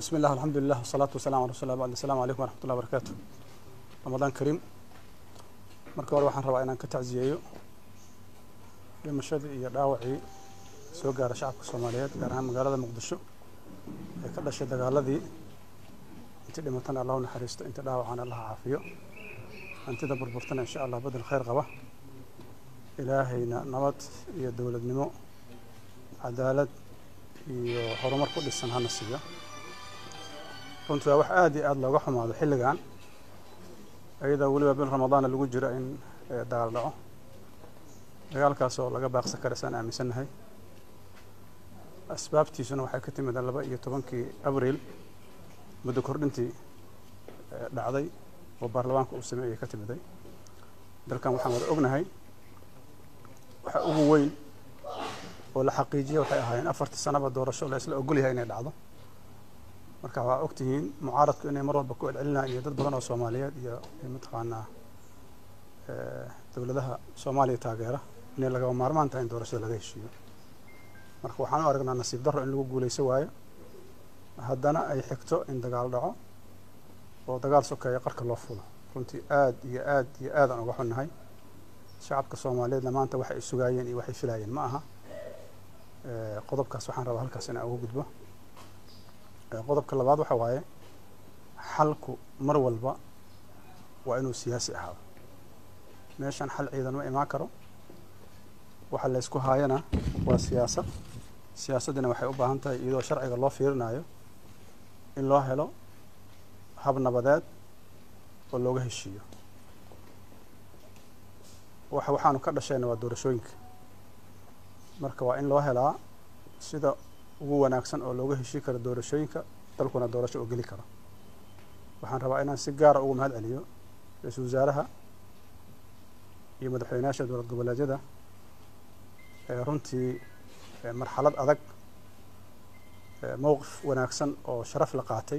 بسم الله الحمد لله والصلاة والسلام على رسول الله بعد السلام عليكم ورحمة الله وبركاته رمضان كريم marka hore waxaan rabaa inaan ka tacsiyeeyo dhimashadii iyo dhaawacii soo gaara shacabka soomaaliyeed gaar ahaan magaalada muqdisho ee ka dhashay dagaaladii intii dhimatana allah u naxariisto intii dhaawacana allah caafiyo hantida burburtana insha allah bedel khayr qaba ilaahayna nabad iyo dowladnimo cadaalad iyo horumar ku dhisan hana siiyo runtii waa wax aada iyo aada looga xumaado xilligan iyadoo weliba bil ramadaana lagu jiro in dagaal dhaco dagaalkaas oo laga baaqsan kara saan aaminsannahay asbaabtiisuna waxay ka timid laba iyo tobankii abriil muddo kordhintii dhacday oo baarlamaanka uu sameeyey ka timiday dalkan waxaan wada ognahay waxa ugu weyn oo la xaqiijiyay waxay ahaayeen afartii sanaba doorasho la isla ogol yahay inay dhacdo marka waxaa ogtihiin mucaaradku inay mar walba ku celcelinayaan iyo dad badan oo soomaaliyeed iyo mataqaanaa dowladaha soomaaliya taageera inay lagaba maarmaan tahay in doorashada laga heshiiyo marka waxaan u aragnaa nasiib darro in lagu guulayso waayo haddana ay xigto in dagaal dhaco oo dagaal sokeeya qarka loo fulo runtii aad iyo aad iyo aadaan uga xunnahay shacabka soomaaliyeedna maanta waxay sugaayeen iyo waxay filaayeen ma aha qodobkaas waxaan rabaa halkaas inaan uga gudbo qodobka labaad waxa waaye xalku mar walba waa inuu siyaasi ahaado meeshan xal ciidan ma imaan karo waxa laysku haayana waa siyaasad siyaasaddina waxay u baahan tahay iyadoo sharciga loo fiirinayo in loo helo hab nabadeed oo looga heshiiyo waxa waxaanu ka dhashayna waa doorashooyinka marka waa in loo helaa sida ugu wanaagsan oo looga heshii karo doorashooyinka dalkuna doorasho oo geli karo waxaan rabaa inaan si gaara ugu mahad celiyo ra-iisul wasaaraha iyo madaxweynayaasha dowlad goboleedyada ee runtii marxalad adag mowqif wanaagsan oo sharaf la qaatay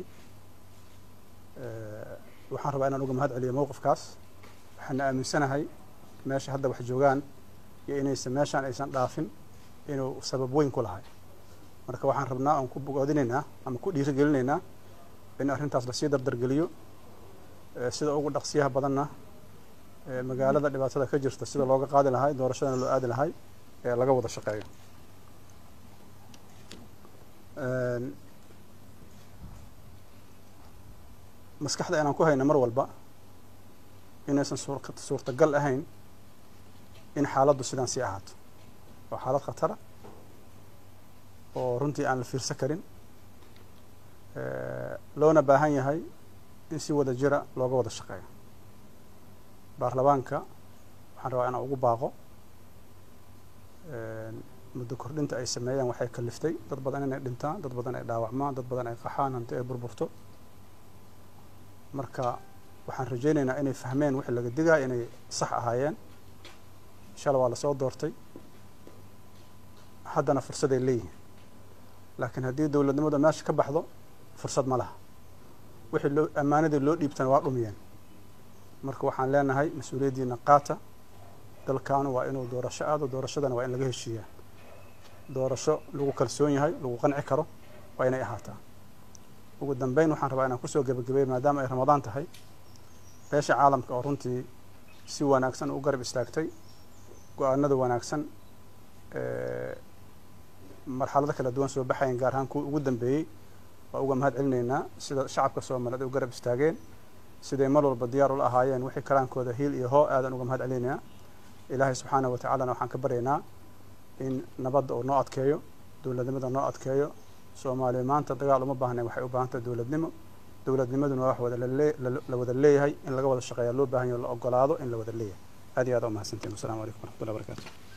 waxaan rabaa inaan uga mahad celiyo mowqifkaas waxaana aaminsanahay meesha hadda wax joogaan iyo inaysan meeshaan aysan dhaafin inuu sabab weyn ku lahay marka waxaan rabnaa oon ku bogoodinaynaa ama ku dhiirigelinaynaa in arrintaas lasii dardargeliyo sida ugu dhaqsiyaha badanna magaalada dhibaatada ka jirta sida looga qaadi lahay doorashadana loo aadi lahay ee laga wada shaqeeyo maskaxda inaan ku hayno mar walba inaysan suurtagal ahayn in xaaladdu sidaan sii ahaato waa xaalad khatara oo runtii aan la fiirsan karin loona baahan yahay in si wada jira looga wada shaqeeyo baarlamaanka waxaan rabaa inaan ugu baaqo muddo kordhinta ay sameeyaan waxay kaliftay dad badan inay dhintaan dad badan ay dhaawacmaan dad badan ay qaxaan hanti ay burburto marka waxaan rajaynaynaa inay fahmeen wixii laga digaya inay sax ahaayeen inshala waa lasoo doortay haddana fursaday leeyihin laakiin haddii dowladnimada meesha ka baxdo fursad ma laha wixii loo ammaanadii loo dhiibtana waa dhumiyeen marka waxaan leenahay mas-uuliyaddiina qaata dalkaanu waa inuu doorasho aado doorashadana waa in laga heshiiyaa doorasho lagu kalsoon yahay lagu qanci karo waa inay ahaataa ugu dambeyn waxaan rabaa inaan kusoo gebagabeeyo maadaama ay ramadaan tahay beesha caalamka oo runtii si wanaagsan u garab istaagtay go-aanada wanaagsan marxalado kala duwan soo baxayan gaar ahaan kuwii ugu dambeeyey waa uga mahad celinaynaa sida shacabka soomaaliyeed ay u garab istaageen siday mar walba diyaar ula ahaayeen wixii karaankooda hiil iyo hoo aadan uga mahad celinaynaa ilaahay subxaanahu wa tacaalana waxaan ka baryaynaa in nabadda uu noo adkeeyo dowladnimada noo adkeeyo soomaaliya maanta dagaal uma baahnayn waxay u baahan tahay dowladnimo dowladnimaduna waa wax wada la wada leeyahay in laga wada shaqeeya loo baahan yaho la ogolaado in la wada leeyahay aad iyo aad umahadsantiin wassalamu calaykum waraxmatullahi barakatu